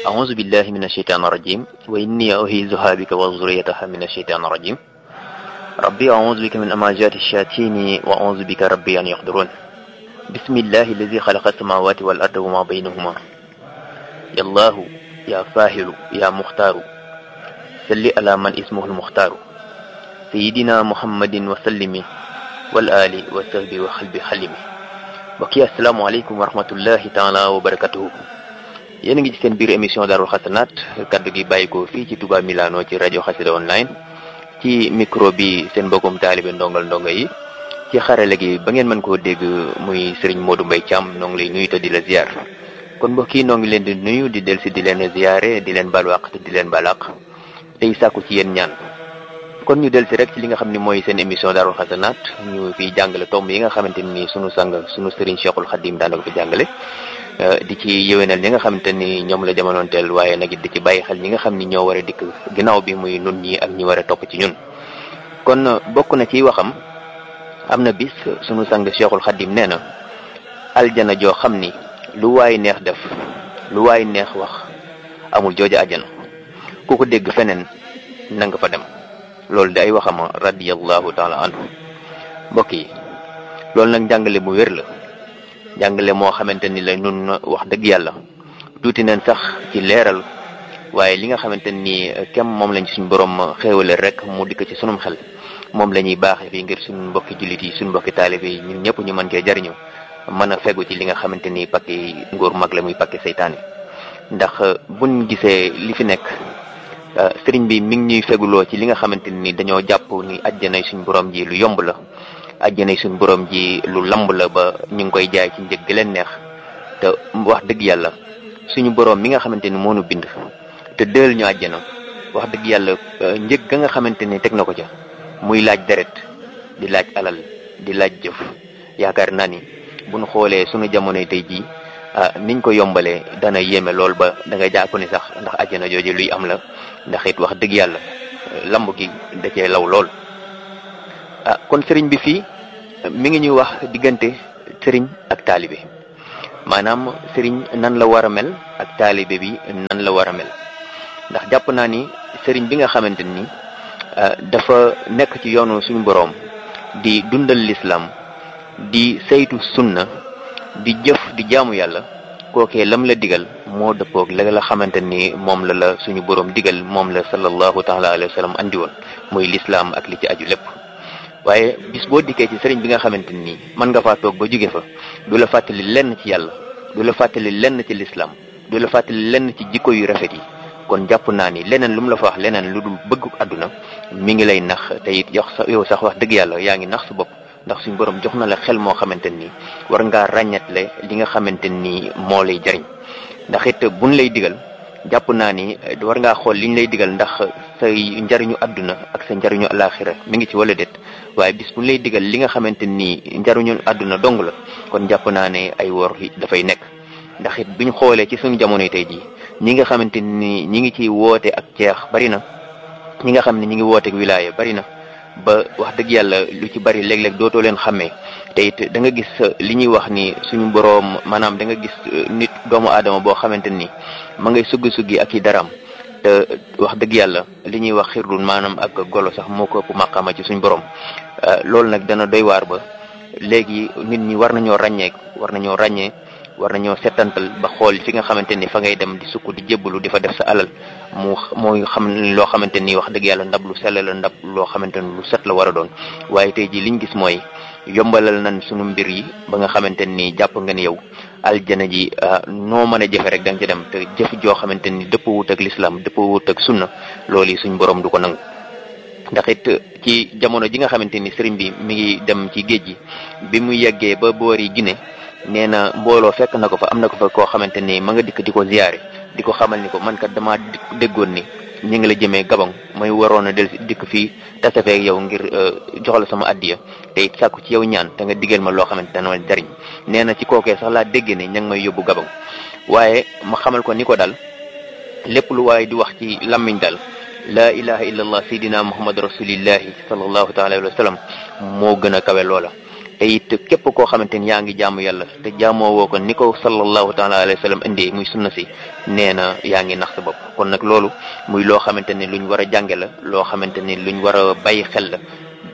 أعوذ بالله من الشيطان الرجيم وإني أعيذها بك وذريتها من الشيطان الرجيم ربي أعوذ بك من أماجات الشياطين وأعوذ بك ربي أن يحضرون بسم الله الذي خلق السماوات والأرض وما بينهما يا الله يا فاهل يا مختار صل على من اسمه المختار سيدنا محمد وسلم والآل وصحبه وخلب حلمه mbokki asalaamaaleykum wa rahmatullahi taala wa barakatuhu yéen a ngi ci seen biir émission Daarul Xasanaat kaddu gi bàyyi ko fii ci Touba Milano ci rajo Xasida online ci micro bi seen mbokkum taalibe ndongal ndongo yi ci xarale gi ba ngeen mën koo dégg muy Serigne Modou Mbaye Thiam noo ngi lay nuyu te di la ziar kon mbokk yi noo ngi leen di nuyu di dellu si di leen ziare di leen balwaq te di leen balaq tey sàkku ci yéen ñaan kon ñu del si rek ci li nga xam ne mooy seen émission Daarul Xasanaat ñu fiy jàngale tomb yi nga xamante ni sunu sang sunu sëriñ Cheikhul Khadim daana ko fi jàngale di ci yëwénal ñi nga xamante ni ñoom la jamonoonteel waaye nag di ci bàyyi xel ñi nga xam ni ñoo war a dikk ginnaaw bi muy nun ñi ak ñi war a topp ci ñun kon bokk na ci waxam am na bis sunu sang Cheikhul Khadim nee na aljana joo xam ni lu waay neex def lu waay neex wax amul jooja aljana ku ko dégg feneen na nga fa dem loolu di ay waxama radiyallahu taala anhu mbokk yi loolu nag njàngale mu wér la njàngale moo xamante ni la nun wax dëgg yàlla tuuti nañ sax ci leeral waaye li nga xamante ni kem moom lañ suñ borom xéewale rek mu dikk ci sunum xel moom la ñuy baaxe fii ngir suñ mbokki jullit yi suñ mbokki taalibe yi ñun ñëpp ñu mën cee jariñu mën a fegu ci li nga xamante ni pakki ngóor mag la muy pakki seytaane ndax buñ gisee li fi nekk sëriñ bi mi ngi ñuy feguloo ci li nga xamante ni dañoo jàpp ni ajjanay suñ borom ji lu yomb la ajjanay suñ borom ji lu lamb la ba ñu ngi koy jaay ci njëg gi leen neex te wax dëgg yàlla suñu borom mi nga xamante ni moo nu bind te dël ñu àjjana wax dëgg yàlla njëg ga nga xamante ni teg na ko ca muy laaj deret di laaj alal di laaj jëf yaakaar naa ni bu ñu xoolee suñu jamonoy tey jii niñ ko yombalee dana yéeme lool ba da nga jàpp ni sax ndax àjjana jooju luy am la ndax it wax dëgg yàlla lamb gi da cee law lool ah kon sëriñ bi fii mi ngi ñuy wax diggante sëriñ ak taalibe maanaam sëriñ nan la war a mel ak taalibe bi nan la war a mel ndax jàpp naa ni sëriñ bi nga xamante ni dafa nekk ci yoonu suñu boroom di dundal lislaam di saytu sunna di jëf di jaamu yàlla kookee lam la digal moo dëppoog la la xamante ni moom la la suñu boroom digal moom la sallallahu taala alayhi wa sallam andi woon muy lislaam ak li ci aju lépp waaye bis boo dikkee ci sëriñ bi nga xamante ni mën nga faa toog ba jóge fa du la fàttali lenn ci yàlla du la fàttali lenn ci lislaam du la fàttali lenn ci jikko yu rafet yi kon jàpp naa ni leneen lu mu la fa wax leneen lu dul bëgg àdduna mi ngi lay nax te it yox sa yow sax wax dëgg yàlla yaa ngi nax sa bopp ndax suñu borom jox na la xel moo xamante ni war ngaa ràññatle li nga xamante ni moo lay jariñ ndax it buñ lay digal jàpp naa ni war ngaa xool liñ lay digal ndax say njariñu àdduna ak sa njariñu alaxira mi ngi ci wala déet waaye bis buñ lay digal li nga xamante ni njariñu àdduna dong la kon jàpp naa ne ay wor dafay nekk ndax it buñ xoolee ci suñu jamonoy tey jii ñi nga xamante ni ñi ngi ci woote ak ceex bari na ñi nga xam ne ñi ngi woote ak wilaaya bari na ba wax dëgg yàlla lu ci bari léeg-léeg dootoo leen xàmmee te it da nga gis li ñuy wax ni suñu boroom maanaam da nga gis nit doomu aadama boo xamante ni ma ngay suggi suggi ak i daram te wax dëgg yàlla li ñuy wax xirdun maanaam ak golo sax moo ko ëpp màqaama ci suñu borom loolu nag dana doy waar ba léegi nit ñi war nañoo ràññee war nañoo ràññee war nañoo settantal ba xool fi nga xamante ni fa ngay dem di sukk di jébbalu di fa def sa alal mu mooy xam loo xamante ni wax dëgg yàlla ndab lu sell la ndab loo xamante ni lu set la war a doon waaye tey jii liñ gis mooy yombalal nañ sunu mbir yi ba nga xamante ni jàpp nga ni yow aljana ji noo mën a jëfe rek da nga ci dem te jëf joo xamante ni dëpp wut ak lislaam dëpp wut ak sunna loolu yi suñ borom du ko nangu ndax it ci jamono ji nga xamante ni sëriñ bi mi ngi dem ci géej gi bi mu yeggee ba boori Guinée nee na mbooloo fekk na ko fa am na ko fa koo xamante ni ma nga dikk di ko ziyaare di ko xamal ni ko man kat damaa déggoon ni ñi ngi la jëmee Gabon may waroon a del dikk fii tasafeek yow ngir jox la sama addiya te it sàkku ci yow ñaan te nga digal ma loo xamante dana jariñ nee na ci kookee sax laa dégg ne ña ngi may yóbbu Gabon waaye ma xamal ko ni ko dal lépp lu waaye di wax ci làmmiñ dal laa ilaha illallah sayidina muhammad rasulillahi sallallahu taala alayhi wa sallam moo gën a kawe loola te it képp koo xamante ni yaa ngi jaamu yàlla te jaamoo woo ko ni ko sallallahu taala alayhi wa sallam indee muy sunna si nee na yaa ngi nax sa bopp kon nag loolu muy loo xamante ni luñ war a jànge la loo xamante ni luñ war a bàyyi xel la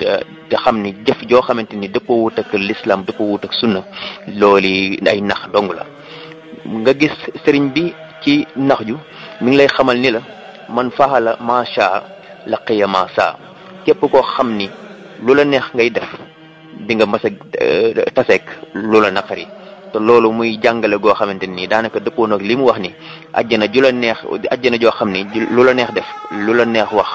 te xam ni jëf joo xamante ni dëppoo wut ak l'islam dëppoo wut ak sunna loolu ay nax dong la nga gis sëriñ bi ci nax ju mi ngi lay xamal ni la man faxala macha laqiya ma saa képp koo xam ni lu la neex ngay def di nga mas a taseek lu la naqari te loolu muy jàngale goo xamante ni daanaka dëppoo nag li mu wax ni àjjana ju la neex àjjana joo xam ni lu la neex def lu la neex wax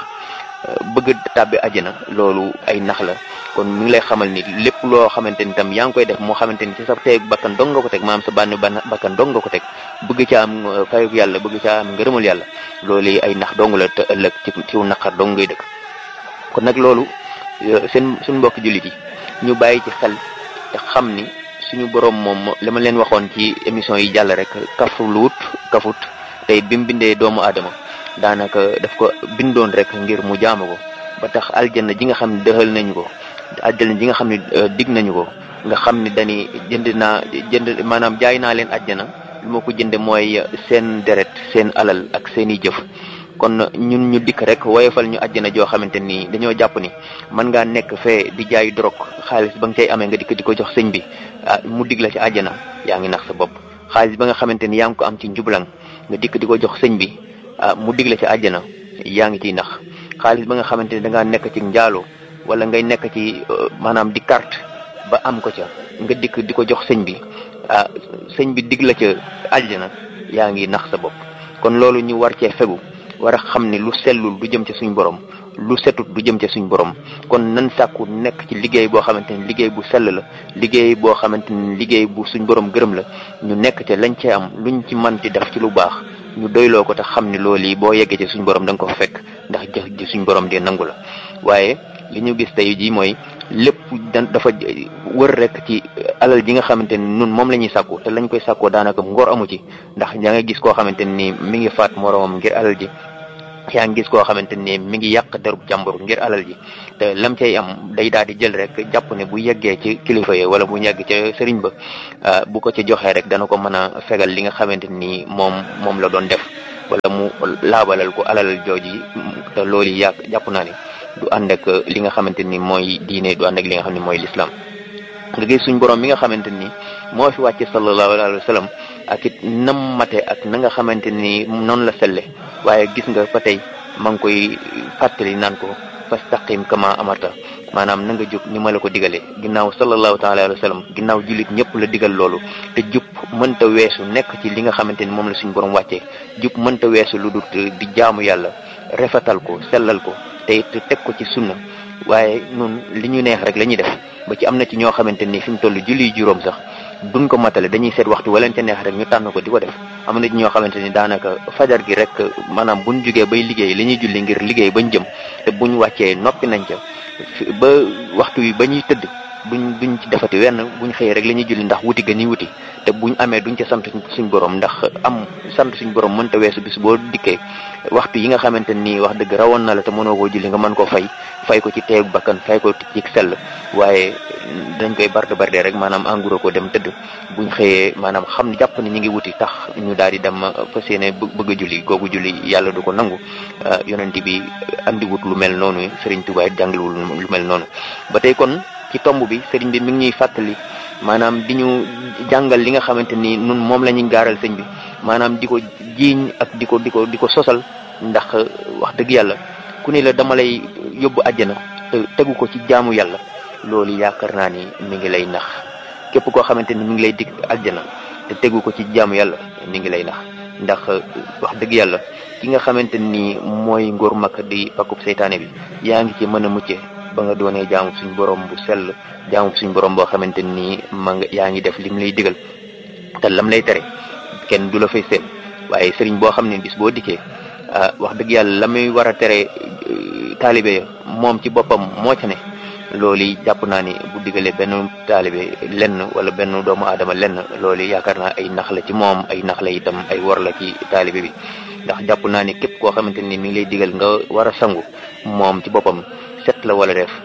bëgg tàbbi àjjana loolu ay nax la kon mi ngi lay xamal ni lépp loo xamante ni tam yaa ngi koy def moo xamante ni ci sa teeg bakkan dong nga ko teg maanaam sa bànn ban bakkan dong nga ko teg bëgg ca am fayuk yàlla bëgg ca am ngërëmal yàlla loolu ay nax dong la te ëllëg ci ciw naqar dong ngay dëkk kon nag loolu seen suñu mbokk jullit yi ñu bàyyi ci xel te xam ni suñu borom moom li ma leen waxoon ci émission yi jàll rek kafulut kafut tey bi mu bindee doomu aadama daanaka daf ko bindoon rek ngir mu jaamu ko ba tax aljanna ji nga xam ne dëxal nañu ko aljanna ji nga xam ne dig nañu ko nga xam ne dañuy jënd naa jënd maanaam jaay naa leen aljanna lu ma ko jënde mooy seen deret seen alal ak seeni jëf kon ñun ñu dikk rek woyofal ñu àjjana joo xamante ni dañoo jàpp ni mën ngaa nekk fee di jaay drogue xaalis ba nga cay amee nga dikk di ko jox sëñ bi ah mu dig la ci àjjana yaa ngi nax sa bopp xaalis ba nga xamante ni yaa ngi ko am ci njublang nga dikk di ko jox sëñ bi ah mu dig la ci àjjana yaa ngi ciy nax xaalis ba nga xamante ni da ngaa nekk ci njaaloo wala ngay nekk ci maanaam di carte ba am ko ca nga dikk di ko jox sëñ bi ah sëñ bi dig la ca àjjana yaa ngi nax sa bopp kon loolu ñu war cee fegu war a xam ne lu sellul du jëm ca suñ borom lu setut du jëm ca suñ borom kon nan sàkku nekk ci liggéey boo xamante ni liggéey bu sell la liggéey boo xamante ni liggéey bu suñ borom gërëm la ñu nekk ca lañ cee am luñ ci mën di def ci lu baax ñu doyloo ko te xam ne loolu yi boo yeggee ci suñ borom da nga ko fekk ndax jëf ji suñ borom di nangu la waaye li ñu gis tey jii mooy lépp dafa wër rek ci alal ji nga xamante ni nun moom la ñuy sàkku te lañ koy sàkkoo daanaka ngor amu ci ndax yaa nga gis koo xamante ni mi ngi faat moromam ngir alal ji yaa ngi gis koo xamante ni mi ngi yàq derub jàmbur ngir alal ji te lam cay am day daal di jël rek jàpp ne bu yeggee ci kilifa yi wala bu yegg ca sëriñ ba bu ko ci joxee rek dana ko mën a fegal li nga xamante ni moom moom la doon def wala mu laabalal ko alal jooji te loolu yàq jàpp naa ne du ànd ak li nga xamante ni mooy diine du ànd ak li nga xam ne mooy lislaam nga gis suñ borom mi nga xamante ni moo fi wàcce sallallahu alayhi wa sallam ak it nam mate ak na nga xamante ni noonu la selle waaye gis nga fa tey ma ngi koy fàttali naan ko fastaqim kama amarta maanaam na nga jub ni ma la ko digalee ginnaaw sallallahu taala alayhi wa sallam ginnaaw jullit ñëpp la digal loolu te jub mënta weesu nekk ci li nga xamante ni moom la suñ borom wàccee jub mënta weesu lu dut di jaamu yàlla rafetal ko sellal ko te it teg ko ci sunna waaye nun li ñu neex rek la ñuy def ba ci am na ci ñoo xamante ni fi mu toll julli juróom sax duñ ko matale dañuy seet waxtu waleen ca neex rek ñu tànn ko di ko def am na ci ñoo xamante ni daanaka fajar gi rek maanaam buñ jugee bay liggéey li ñuy julli ngir liggéey bañ jëm te buñ wàccee noppi nañ ca ba waxtu wi ba ñuy tëdd duñ duñ ci defati wenn buñ xëyee rek la ñuy julli ndax wuti ga ñuy wuti te buñ amee duñ ca sant suñ borom ndax am sant suñ borom mënta weesu bis boo dikkee waxtu yi nga xamante ni wax dëgg rawoon na la te mënoo koo julli nga mën koo fay fay ko ci teegu bakkan fay ko ci sell waaye dañ koy barde barde rek maanaam engrais ko dem tëdd buñ xëyee maanaam xam ne jàpp ni ñu ngi wuti tax ñu daal di dem fas yéene bëgg a julli googu julli yàlla du ko nangu yonent bi andiwut lu mel noonu Sëriñ Tuubaa jàngalewul lu mel noonu ba tey kon ci tomb bi sëriñ bi mi ngi ñuy fàttali maanaam di ñu jàngal li nga xamante ni nun moom la ñuy gaaral sëñ bi maanaam di ko jiiñ ak di ko di ko di ko sosal ndax wax dëgg yàlla ku ne la dama lay yóbbu àjjana te tegu ko ci jaamu yàlla loolu yaakaar naa ni mi ngi lay nax képp koo xamante ni mi ngi lay dig àjjana te tegu ko ci jaamu yàlla mi ngi lay nax ndax wax dëgg yàlla ki nga xamante ni mooy ngóor mag di pakub seytaane bi yaa ngi ci mën a mucce ba nga doonee jaamu suñ borom bu sell jaamu suñ borom boo xamante ni ma nga yaa ngi def lim lay digal te lam lay tere kenn du la fay seen waaye sëriñ boo xam ne bis boo dikkee wax dëgg yàlla la muy war a tere taalibe ya moom ci boppam moo ca ne loolu jàpp naa ni bu digalee benn taalibe lenn wala benn doomu aadama lenn loolu yaakaar naa ay nax la ci moom ay nax la itam ay war la ci taalibe bi ndax jàpp naa ni képp koo xamante ni mi ngi lay digal nga war a sangu moom ci boppam set la wala def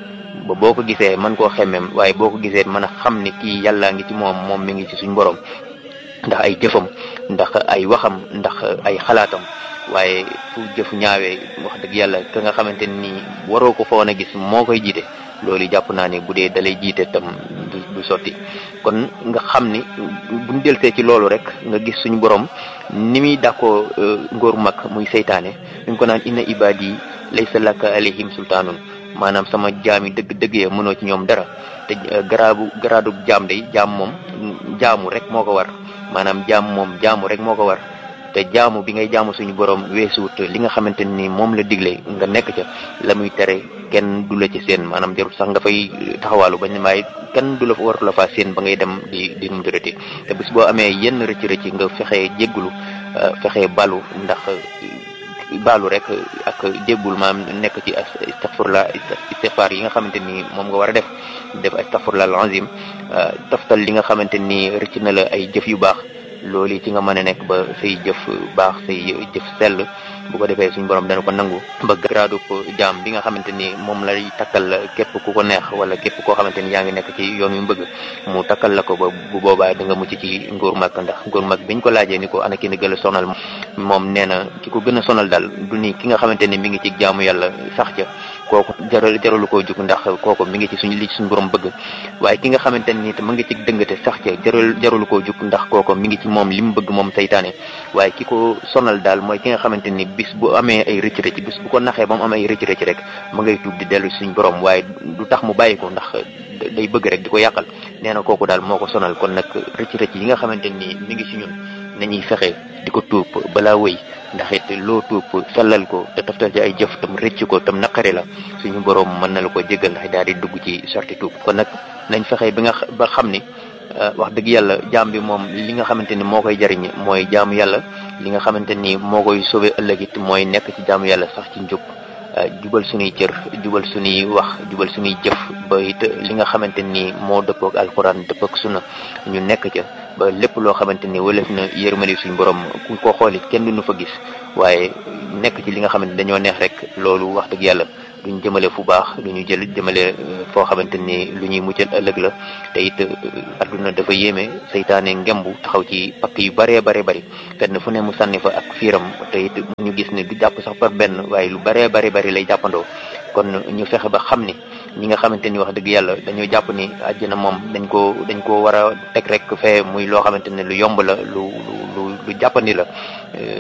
ba boo ko gisee mën koo xemmem waaye boo ko gisee mën a xam ni kii yàllaa ngi ci moom moom mi ngi ci suñ borom ndax ay jëfam ndax ay waxam ndax ay xalaatam waaye fu jëf ñaawee wax dëgg yàlla ka nga xamante ni waroo ko fa woon a gis moo koy jiite loolu jàpp naa ni bu dee dalay jiite tam du du sotti kon nga xam ni buñ delsee ci loolu rek nga gis suñu borom ni muy dàkkoo ngóor mag muy seytaane ñu ko naan inna ibadi laysa laka alayhim sultaanun maanaam sama jaam yi dëgg dëgg ya mënoo ci ñoom dara te garaabu garaadu jaam day jaam moom jaamu rek moo ko war maanaam jaam moom jaamu rek moo ko war te jaamu bi ngay jaamu suñu borom weesuwut li nga xamante ni moom la digle nga nekk ca la muy tere kenn du la ci seen maanaam jarul sax nga fay taxawaalu bañ maay kenn du la fa waratu la faa seen ba ngay dem di di num dërëti te bis boo amee yenn rëcc rëcc nga fexee jéggulu fexee balu ndax baalu rek ak jéggul maam nekk ci astaghfirullah istighfar yi nga xamante ni moom nga war a def def astaghfirullah al-azim toftal li nga xamante ni rëcc na la ay jëf yu baax loolu ci nga mën a nekk ba say jëf baax say jëf sell bu ko defee suñ borom dana ko nangu ba garaadu ko jaam bi nga xamante ni moom lay takkal képp ku ko neex wala képp koo xamante ni yaa ngi nekk ci yoon yu bëgg mu takkal la ko ba bu boobaa da nga mucc ci ngóor mag ndax ngóor mag biñ ko laajee ni ko ana ki ni gën a sonal moom nee na ki ko gën a sonal daal du ni ki nga xamante ni mi ngi ci jaamu yàlla sax ca kooku jaral jaralu koo jug ndax kooku mi ngi ci suñ li suñ borom bëgg waaye ki nga xamante ni mu ngi ci dëngate sax ca jaral jaralu koo jug ndax kooku mi ngi ci moom li mu bëgg moom saytaane waaye ki ko sonal daal mooy ki nga xamante ni bis bu amee ay rëcc rëcc bis bu ko naxee ba mu amee ay rëcc rëcc rek ma ngay tuub di dellu suñ borom waaye du tax mu bàyyi ko ndax day bëgg rek di ko yàqal nee na kooku daal moo ko sonal kon nag rëcc rëcc yi nga xamante ni mi ngi ci ñun nañuy fexe di ko tuub balaa wëy ndax it loo tuub sellal ko te taftal ci ay jëf tam rëcc ko tam naqari la suñu borom mën na la ko jéggal ndax daal di dugg ci sorti tuub kon nag nañ fexe bi nga ba xam ni wax dëgg yàlla jaam bi moom li nga xamante ni moo koy jariñ mooy jaamu yàlla li nga xamante ni moo koy sauver ëllëg it mooy nekk ci jaamu yàlla sax ci njub jubal suñuy cër jubal suñuy wax jubal suñuy jëf ba it li nga xamante ni moo dëppook alxuraan dëppook sunna ñu nekk ca ba lépp loo xamante ni wëlef na yërmande suñu borom ku ko xoolit kenn du nu fa gis waaye nekk ci li nga xamante dañoo neex rek loolu wax dëgg yàlla duñ jëmale fu baax lu ñu jël jëmale foo xamante ni lu ñuy muccal ëllëg la te it adduna dafa yéeme seytaane ngembu taxaw ci pakk yu baree bare bari fenn fu ne mu sànni fa ak fiiram te it ñu gis ni du jàpp sax par benn waaye lu baree bari bari lay jàppandoo kon ñu fexe ba xam ni ñi nga xamante ni wax dëgg yàlla dañoo jàpp ni àjjana moom dañ ko dañ ko war a teg rek fee muy loo xamante ne lu yomb la lu lu lu jàppandi la